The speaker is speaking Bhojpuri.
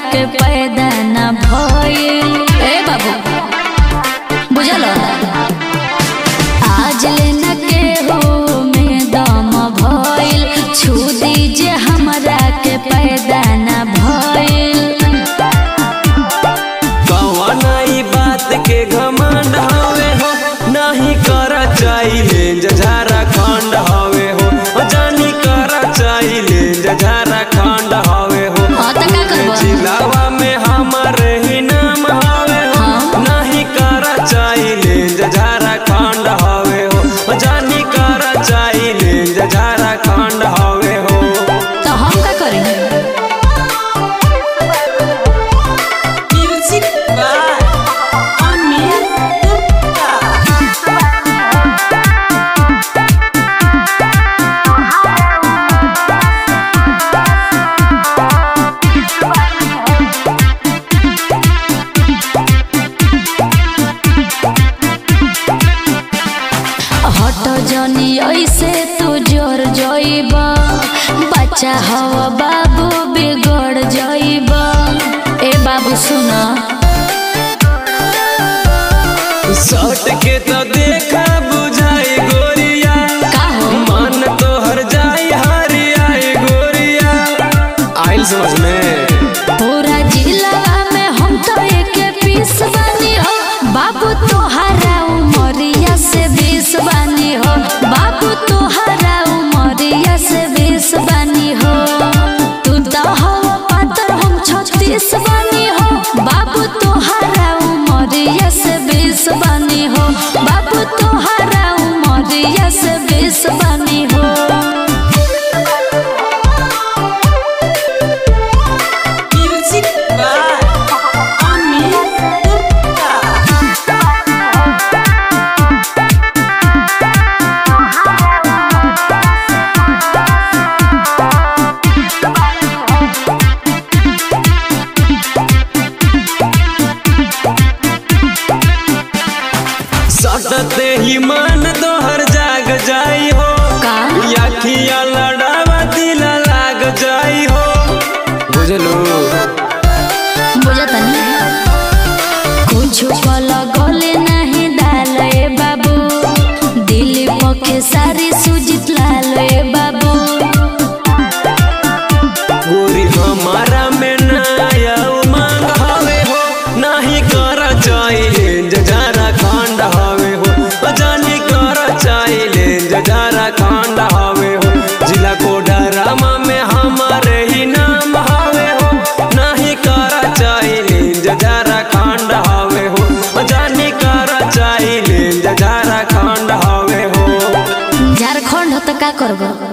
के पैदा न भइल ए बाबू बुझल आज लेना के हो में दम भइल छू दीजिए हमरा के पैदा न भइल कवना ई बात के घमंड हवे हो नाही कर चाहिले जझारा खंड हवे हो ओ जानी कर चाहिले जझारा खंड हवे हो हाँ त का करबो जिलावा में हमारे ही नाम हवे हो हाँ। नाही कर चाहिले जझारा खंड हवे हो ओ जानी कर चाहिले जझारा खंड हवे हो तो हम का करी म्यूजिक बाय अमित गुप्ता हट जनी ऐसे तू जोर जइब बच्चा हव बाबू बिगड़ जइब ए बाबू सुन सट के तो देखा बुझाई गोरिया का हो मन तो हर जाई हरियाई गोरिया आइल समझ में पूरा जिला में हम तो एक पीस बनी हो बाबू तोहरा उमरिया से बीस बनी हो बाबू तोहरा उमरिया से बीस बनी हो तू तो हो पातर हम छत्तीस बनी हो बाबू तोहरा उमरिया से बीस बनी हो बाबू तोहरा उमरिया से बीस बनी हो म्यूजिक बाय अमित गुप्ता सटते ही मन तोहर जाग जाई हो का? अखिया लड़ावा दिल लाग जाई हो बुझलू बुझतनी कुछ पल गले नहीं डाल ए बाबू दिल पके सारी सुजित लाल ए बाबू गोरी हमारा में नया उमंग हवे हो नाही कर चाहिले जजारा खंड हवे हो जानी कर चाहिले जजारा खंड हवे हो जिला कोडरमा में हमारे ही नाम हवे हो नाही कर चाहिले जजारा खंड हवे हो जानी कर चाहिले जजारा खंड हवे हो झारखंड हो तो का करबो